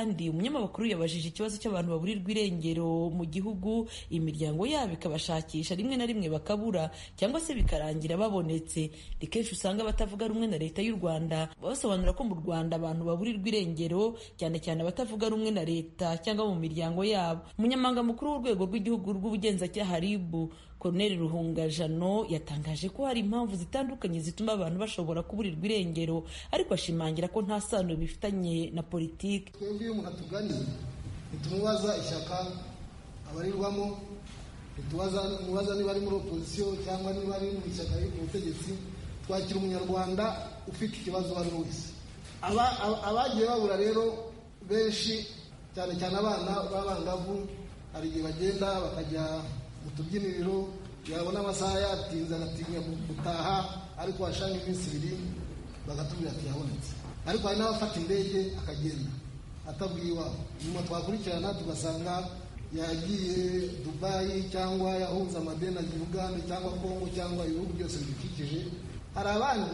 kandi umunyamakuru yabajije ikibazo cy'abantu baburirwa irengero mu gihugu imiryango yabo ikabashakisha rimwe na rimwe bakabura cyangwa se bikarangira babonetse ni kenshi usanga abatavuga rumwe na leta y'u rwanda basobanura ko mu rwanda abantu baburirwa irengero cyane cyane abatavuga rumwe na leta cyangwa mu miryango yabo umunyamabanga mukuru w'urwego rw'igihugu rw'ubugenzacyaha rib Colonel Ruhungajano yatangaje ko hari impamvu zitandukanye zituma abantu bashobora kuburirwa irengero ariko ashimangira ko nta sano bifitanye na politiki twebwe iyo umuntu atuganiye ntitumubaza ishyaka abarirwamo ntitumubaza niba ari muri opozisiyo cyangwa niba ari mu ishyaka riri ku butegetsi twakira umunyarwanda ufite ikibazo uwo ari we wese abagiye babura rero benshi cyane cyane abana b'abangavu hari igihe bagenda bakajya mu tubyiniriro yabona amasaha yatinze agatinya gutaha ariko washanga iminsi ibiri bagatubwira ati yabonetse ariko hari n'abafata indege akagenda atabwiye iwabo nyuma twakurikirana tugasanga yagiye dubayi cyangwa yahunze amadeni ajya uganda cyangwa kongo cyangwa ibihugu byose bidukikije hari abandi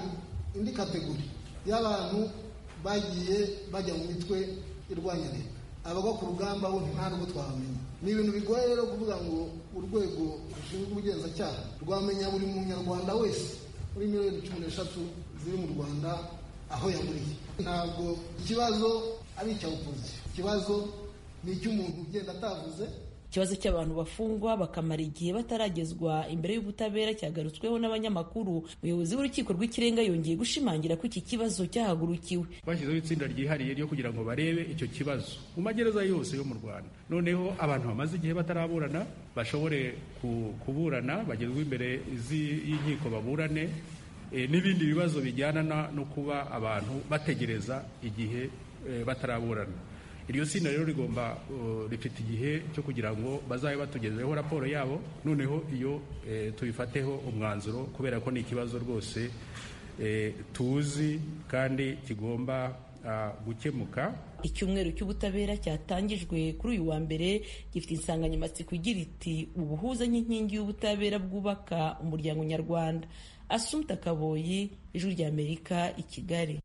indi kategori y'abantu bagiye bajya mu mitwe irwanya leta abagwa ku rugamba bo ntabwo twabamenya ni ibintu bigoye rero kuvuga ngo urwego rushinzwe ubugenzacyaha rwamenya buri munyarwanda wese muri miliyoni cumi n'eshatu ziri mu rwanda aho yaburiye ntabwo ikibazo ari icy'abopozisiyo ikibazo ni icy'umuntu ugenda atavuze ikibazo cy'abantu bafungwa bakamara igihe bataragezwa imbere y'ubutabera cyagarutsweho n'abanyamakuru umuyobozi w'urukiko rw'ikirenga yongeye gushimangira ko iki kibazo cyahagurukiwe bashyizeho itsinda ryihariye ryo kugira ngo barebe icyo kibazo mu magereza yose yo mu rwanda noneho abantu bamaze igihe bataraburana bashobore kuburana bagezwe imbere y'inkiko baburane n'ibindi bibazo bijyana no kuba abantu bategereza igihe bataraburana iryo tsinda rero rigomba rifite igihe cyo kugira ngo bazabe batugezeho raporo yabo noneho iyo tubifateho umwanzuro kubera ko ni ikibazo rwose tuzi kandi kigomba gukemuka icyumweru cy'ubutabera cyatangijwe kuri uyu wa mbere gifite insanganyamatsiko igira iti ubuhuza n'inkingi y'ubutabera bwubaka umuryango nyarwanda asumta kaboyi ijwi ry'amerika i kigali